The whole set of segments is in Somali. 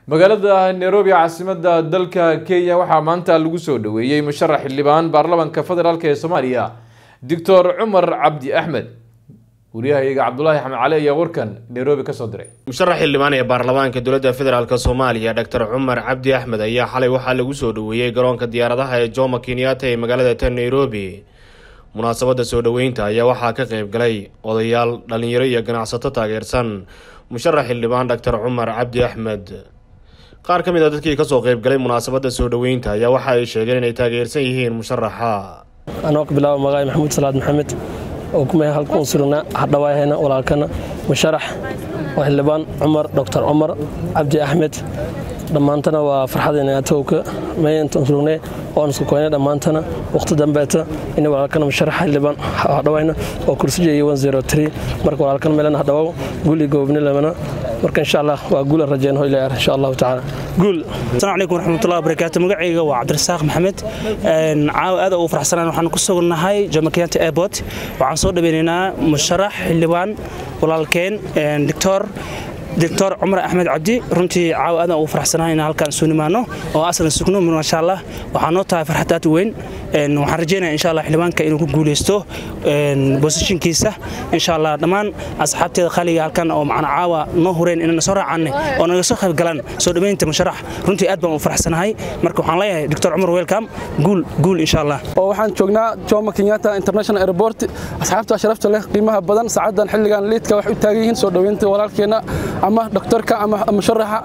magaalada nairobi caasimada dalka kenya waxaa maanta lagu soo dhaweeyey musharax xildhibaan baarlamanka federaalk ee soomaaliya doctor cumar cabdi axmed wariyahayaga cabdulaahi xamed cali ayaa warkan nairobi kasoo diray musharax xildhibaan ee baarlamaanka dowladda federaalk soomaaliya doctor cumar cabdi axmed ayaa xalay waxaa lagu soo dhaweeyey garoonka diyaaradaha ee jomo kenyatta ee magaalada tan nairobi munaasabadda soo dhoweynta ayaa waxaa ka qayb galay odayaal dhalinyaro iyo ganacsato taageersan musharax xildhibaan doctor cumar cabdi axmed qaar ka mid a dadkii kasoo qayb galay munaasabadda soo dhoweynta ayaa waxa ay sheegeen inay taageersan yihiin musharaxa anoo ka bilaaba magaay maxamuud salaad maxamed oo kumay halkuun surna hadhawaahayna walaalkana musharax waa xildhibaan cumar doctor cumar cabdi axmed dhammaantana waa farxadayna atowka mayntan surugnay oon isku koynay dhammaantana waqti dambeeta in walaalkana musharax xildhibaan hadhawayna oo kursijeeyay marka walaalkan meelana hadhawow guli goobni lamana marka insha allah waa guula rajeen hoyleer insha allahu tacaala guul asalaamu calaykum waraxmatullahi wabarakaatu magacayga waa cabdirasaaq maxamed caawa aad ugu faraxsanaan waxaan ku sugannahay jomo kenyatta airport waxaan soo dhaweynaynaa musharax xildhibaan walaalkeen doctor doctor cumar axmed cabdi runtii caawa aadan ugu faraxsanahay inaan halkaan soo nimaano oo aslan sugno maasha allah waxaa noo tahay farxad aad u weyn waxaan rajeynaya insha allah xildhibaanka inuu ku guuleysto bosishinkiisa insha allah dhammaan asxaabteeda khaliga halkan oo macna caawa noo hureen inaan soo raacanay oo naga soo qayb galaan soo dhaweynta musharax runtii aad baan u faraxsanahay marka waxaan leeyahay doctor cumar welcome guul guul insha allah oo waxaan joognaa jomo kenyatta international airport asxaabta sharafta leh qiimaha badan saacadan xilligan liidka waxay u taagan yihiin soo dhaweynta walaalkeena ama doktorka ama musharaxa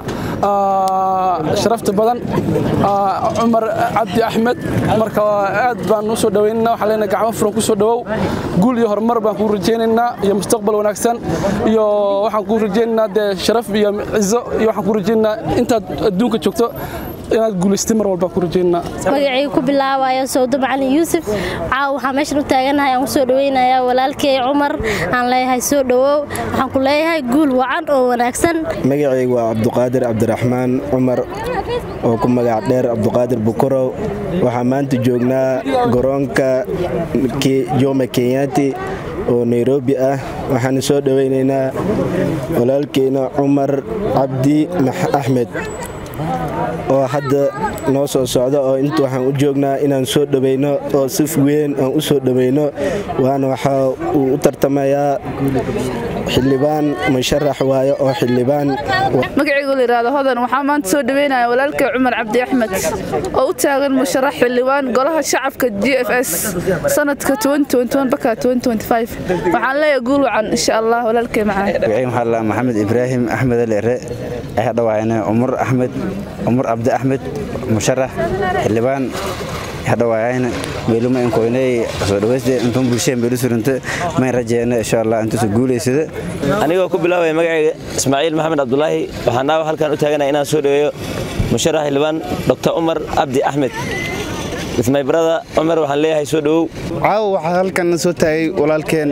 sharafta badan cumar cabdi axmed marka aad baan u soo dhaweynaynaa waxaan leenahay gacmo furan ku soo dhawow guul iyo horumar baan kuu rajaynaynaa iyo mustaqbal wanaagsan iyo waxaan kuu rajaynaynaa dee sharaf iyo cizo iyo waxaan kuu rajaynaynaa intaad adduunka joogto inaad guulaystay mar walba ku rajaynaa magacayga ku bilaabayo sawdo macalin yuusuf caawa waxaan meeshan u taaganahay aan u soo dhaweynayaa walaalkay cumar aan leeyahay soo dhawow waxaan ku leeyahay guul wacan oo wanaagsan magacaygu waa cabduqaadir cabdiraxmaan cumar oo ku magac dheer cabduqaadir bukorow waxaa maanta joognaa garoonka joma kenyati oo nairobi ah waxaan soo dhaweynaynaa walaalkeyna cumar cabdi axmed oo hadda noo soo socda oo inta waxaan u joognaa inaan soo dhaweyno oo si weyn aan u soo dhaweyno waana waxaa uu u tartamayaa xildhibaan musharax waaye oo xildhibaan magacaygu layidhaahdo hodan waxaa maanta soo dhaweynaya walaalkay cumar cabdi axmed oo u taagan musharax xildhibaan golaha shacabka g f s sanadka baka waxaan leeyahay guul wacan insha allah walaalkay macaan maxamed ibraahim axmed alere ayaa dhawaayna cumar axmed cumar cabdi axmed musharax xildhibaan hadhawaayayna meeluma inkoynay soo dhawayste intuun bulshada meelu suranta mayn rajeena insha allah intuusa guulaysada anigoo ku bilaabaya magacayga ismaaciil maxamed cabdulaahi waxaan naawa halkan u taaganaya inaan soo dhaweeyo musharax xildhibaan dr cumar cabdi axmed ismay barada cumar waxaan leeyahay soo dhawow caawa waxaa halkan soo taagay walaalkeen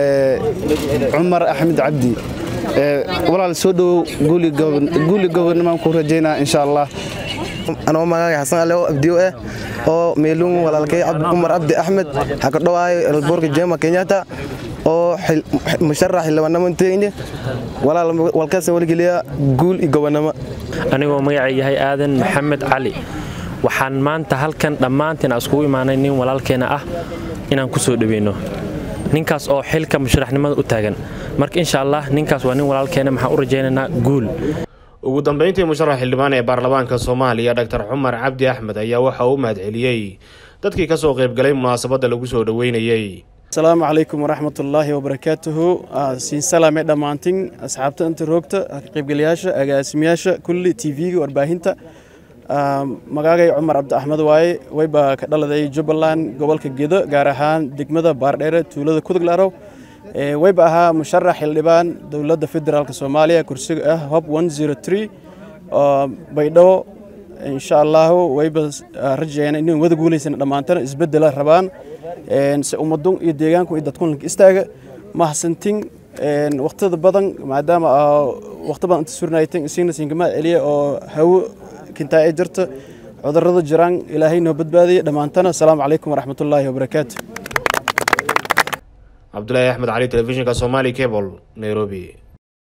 cumar axmed cabdi walaal soo dhawow guuli gobonnimaan ku rajaynaa insha allah anoo magaaga xasan alew abdiyo ah oo meelun walaalkay cumar cabdi axmed waxaa ka dhawaayo elboorka jema kenyatta oo musharax xildhibaannimo inteyne walaal walkaasna waligeliya guul iyo gobonnimo anigoo magacay yahay aadan maxamed cali waxaan maanta halkan dhammaantiin iskugu imaanay nin walaalkeena ah inaan ku soo dhaweyno ninkaas oo xilka musharaxnimada u taagan marka insha allah ninkaas waa nin walaalkeena maxaan u rajaynaynaa guul ugu dambeyntii musharax xildhibaan ee baarlamaanka soomaaliya doctor cumar cabdi axmed ayaa waxa uu mahadceliyey dadkii ka soo qaybgalay munaasabadda lagu soo dhoweynayey asalaamu calaykum waraxmatullaahi wabarakaatuhu siin salaame dhammaantin asxaabta inta roogta qaybgalayaasha agaasimayaasha kulli tv-ga warbaahinta magaagay cumar cabdi axmed waaye wayba ka dhaladay jubbaland gobolka gedo gaar ahaan degmada baardheere tuulada kuduglarow wayba ahaa musharax xildhibaan dowladda federaalk soomaaliya kursiga ah hob baydhabo insha allahu wayba rajayeen inay wada guulaysan dhammaantana isbedela rabaan se ummadun iyo deegaanku iyo dadkunlanka istaaga mahadsantin waqtida badan maadaama waqti badan inta surnaytan isiina sinkama celiya oo hawo kintaa ay jirta cudurrada jiraan ilaahay noo badbaadaya dhammaantana asalaamu calaykum waraxmatullaahi wabarakaatu cabdulaahi axmed cali telefishinka somali cable nairobi